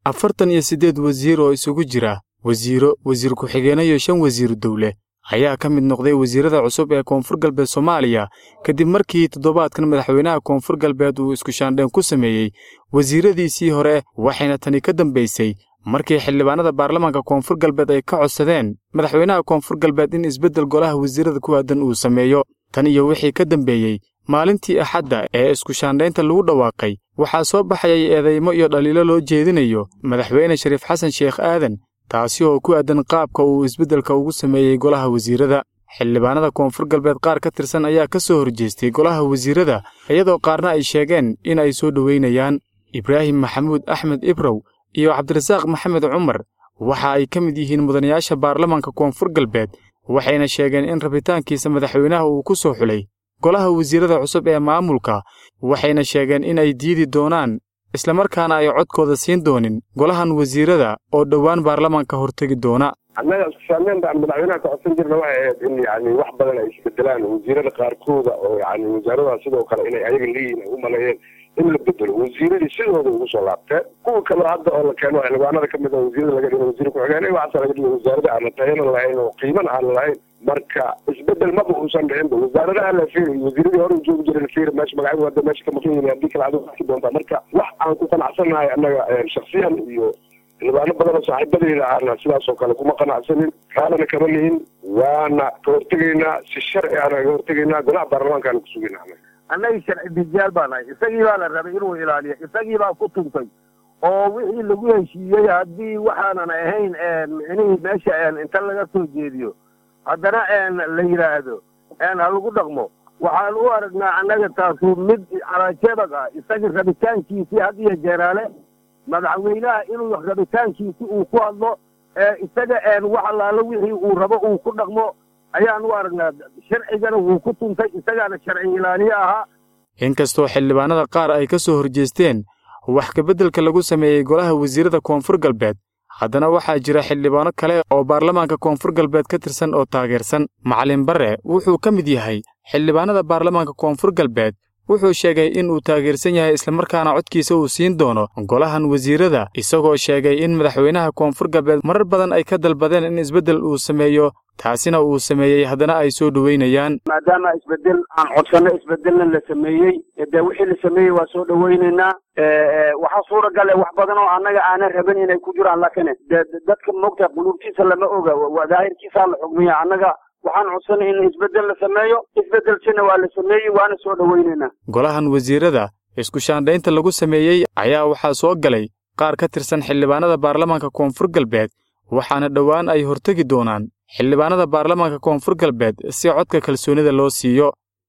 afartan iyo siddeed wasiir oo isugu jira wasiiro wasiir ku-xigeenno iyo shan wasiiru dowle ayaa ka mid noqday wasiirada cusub ee koonfur galbeed soomaaliya kadib markii toddobaadkan madaxweynaha koonfur galbeed uu iskushaandheen ku sameeyey wasiiradiisii hore waxayna tani ka dambaysay markii xildhibaanada baarlamaanka koonfur galbeed ay ka codsadeen madaxweynaha koonfur galbeed in isbeddel golaha wasiirada ku aadan uu sameeyo tan iyo wixii ka dambeeyey maalintii axadda ee iskushaandhaynta lagu dhawaaqay waxaa soo baxayay eedaymo iyo dhaliilo loo jeedinayo madaxweyne shariif xasan sheekh aadan taasi oo ku aadan qaabka uu isbeddelka ugu sameeyey golaha wasiirada xildhibaanada koonfur galbeed qaar ka tirsan ayaa ka soo horjeestay golaha wasiirada iyadoo qaarna ay sheegeen in ay soo dhoweynayaan ibraahim maxamuud axmed ibrow iyo cabdirasaaq maxamed cumar waxa ay ka mid yihiin mudanayaasha baarlamaanka koonfur galbeed waxayna sheegeen in rabitaankiisa madaxweynaha uu ku soo xulay golaha wasiirada cusub ee maamulka waxayna sheegeen in ay diidi doonaan islamarkaana ay codkooda siin doonin golahan wasiirada oo dhowaan baarlamaanka hortegi doona annaga iskushaandeen baan madaxweynaha ka codsan jirna waxay ahayd in yani wax badan ay isbedelaan wasiirada qaarkooda oo yani wasaaradaha sidoo kale inay ayaga leeyihin ay u maleeyeen in la bedelo wasiiradii sidooda ugu soo laabteen kuwa kaleo hadda oo la keeno xildhibaanada kamid a wasiirada laga dhigo wasiir ku-xigeen waxaasa laga dhigo wasaarada aan la tayanan lahayn oo qiimana aan lahayn marka isbedel maba uusan dhicinba wasaaradaha la fiiri wasiiradii hore joogi jiray la fiiri meesha magacyadu hadda meesha ka maqan yihin haddii kale adigu arki doontaa marka wax aan ku qanacsannahay annaga shaksiyan iyo xildhibaano badan oo saaxiibadayda ahna sidaas oo kale kuma qanacsanin kaalana kama lihin waana ka hortegaynaa si sharci aana ka hortegaynaa golaha baarlamaankaana kusugayna annaga annaga sharci dijaal baa nahay isagii baa la rabay inuu ilaaliyo isagii baa ku tuntay oo wixii lagu heshiiyey haddii waxaanan ahayn micnihii meesha inta laga soo jeediyo haddana la yidhaahdo ha lagu dhaqmo waxaan u aragnaa annaga taasu mid calaajebag ah isaga rabitaankiisii had iyo jeeraale madaxweynaha inuu rabitaankiisi uu ku hadlo isaga wax allaalo wixii uu rabo uu ku dhaqmo ayaan u aragnaa sharcigana wuu ku tuntay isagaana sharci ilaaliye ahaa inkastoo xildhibaanada qaar ay ka soo horjeesteen wax kabeddelka lagu sameeyey golaha wasiirada koonfur galbeed haddana waxaa jira xildhibaano kale oo baarlamaanka koonfur galbeed ka tirsan oo taageersan macalin barre wuxuu ka mid yahay xildhibaanada baarlamaanka koonfur galbeed wuxuu sheegay in uu taageersan yahay islamarkaana codkiisa uu siin doono golahan wasiirada isagoo sheegay in madaxweynaha koonfur galbeed marar badan ay ka dalbadeen in isbeddel uu sameeyo taasina uu sameeyey haddana ay soo dhoweynayaan maadaama isbedel aan codsanno isbedelna la sameeyey dee wixii la sameeyey waa soo dhoweynaynaa waxaa suuragale wax badan oo annaga aanan rabin inay ku jiraan laakiin de dadka moogtahay quluubtiisa lama oga daahirkiisaa la xugmiya annaga waxaan codsanay in isbedel la sameeyo isbedelkina waa la sameeyey waana soo dhoweynaynaa golahan wasiirada iskushaandhaynta lagu sameeyey ayaa waxaa soo galay qaar ka tirsan xildhibaanada baarlamaanka koonfur galbeed waxaana dhowaan ay hortegi doonaan xildhibaanada baarlamaanka koonfur galbeed si codka kalsoonida loo siiyo